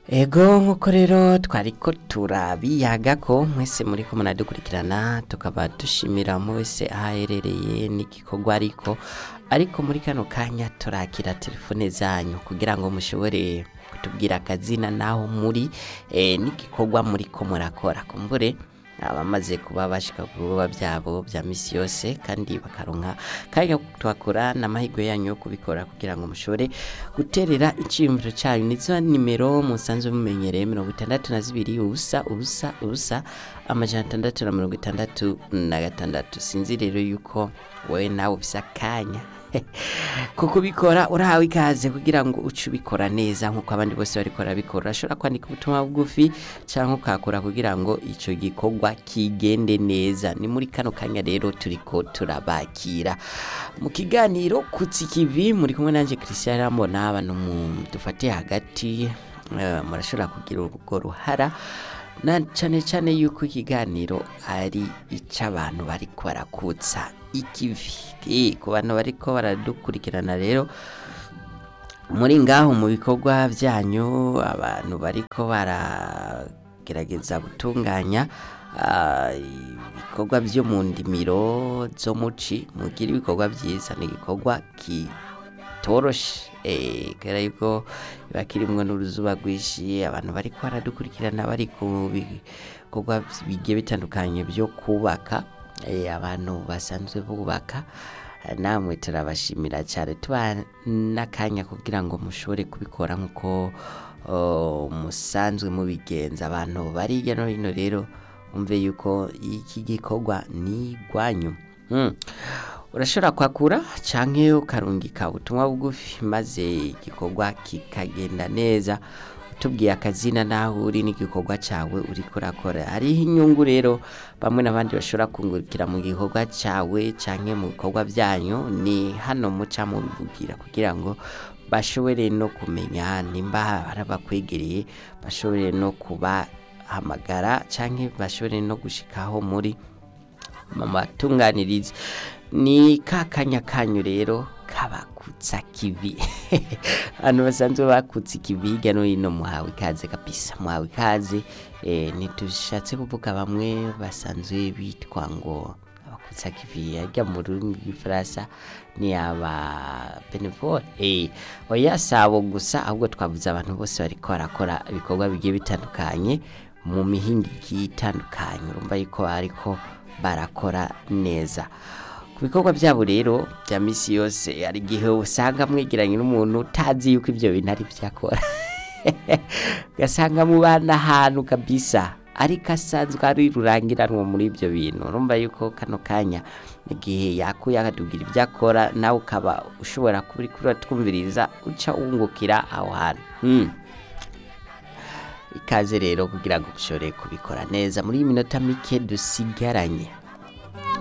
Ego nk'uko rero twariko turabiyaga ko mwese muriko munadukurikirana tukaba dushimira mu wese aho aherereye n'igikorwa ariko ariko muri kano kanya turakira telefone zanyu kugira ngo mushobore kutubwira akazina naho muri eh, n'igikorwa muriko murakora kumbure abamaze kuba bashika ku bikorwa byabo bya misi yose kandi bakaronka kanya twakora n'amahirwe yanyu yo kubikora kugira ngo mushobore guterera iciyumviro cyanyu nizo nimero musanzwe mumenyereye mirongo itandatu na zibiri ubusa ubusa ubusa amajana atandatu na mirongo itandatu na gatandatu sinzi rero yuko wowe nawe ufise akanya kuko ubikora urahawe ikaze kugira ngo uce ubikora neza nk'uko abandi bose bariko barabikora urashobora kwandika ubutumwa bugufi cyangwa ukakora kugira ngo icyo gikorwa kigende neza ni muri kano kanya rero turiko turabakira mu kiganiro kutsi kivi muri kumwe nanje Christian Rambona abantu mu- dufate hagati eh, murashobora kugira urwo ruhara na cyane cyane yuko ikiganiro ari icy'abantu bariko barakutsa ikivi Eh, ku bantu bariko baradukurikirana rero muri ngaho mu bikorwa byanyu abantu bariko baragerageza gutunganya ah, ibikorwa byo mu ndimiro zo muci mugira ibikorwa byiza ni igikorwa kitoroshe eh, kubera yuko biba kirimwo n'uruzuba rwinshi abantu bariko baradukurikirana bari ku bikorwa bigiye bitandukanye byo kubaka eh, abantu basanzwe bubaka namwe turabashimira cyane tuba n'akanya kugira ngo mushobore kubikora nk'uko oh, musanzwe mubigenza abantu bari hirya no hino rero umve yuko iki gikorwa ni rwanyu Hmm. urashobora kwakura canke ukarungika ubutumwa bugufi maze igikorwa kikagenda neza utubwiye akazina naho uri n'igikorwa cawe uriko urakora hariho inyungu rero bamwe n'abandi bashobora kungurukira mu gikorwa cawe canke mu bikorwa byanyu ni hano muca mubivugira kugira ngo bashobore no kumenya nimba hari abakwegereye bashobore no kubahamagara canke bashobore no gushikaho muri mama tunganiriza ni ka kanya kanyu rero kabakutsa kivi hano basanzwe bakutse ikivi hirya no hino muhawe ikaze kabisa muhawe ikaze eh, ntitushatse kuvuga bamwe basanzwe bitwa ngo abakutsa kivi harya mu rurimi rw'ifaransa ni aba benevole eh, oya sabo gusa ahubwo twavuze abantu bose bariko barakora ibikorwa bigiye bitandukanye mu mihinga igiye itandukanye urumva yuko ariko barakora neza ku bikorwa byabo rero bya misi yose hari igihe usanga mwegeranye n'umuntu utazi yuko ibyo bintu ari byo akora ugasanga mubana ahantu kabisa ariko asanzwe ari rurangiranwa muri ibyo bintu urumva yuko kano kanya igihe yakuye akatubwira ibyo akora nawe ukaba ushobora kuba uri kuratwumviriza uca wungukira aho hantu Hmm. ikaze rero kugira ngo ushobore kubikora neza muri iyi minota mike dusigaranye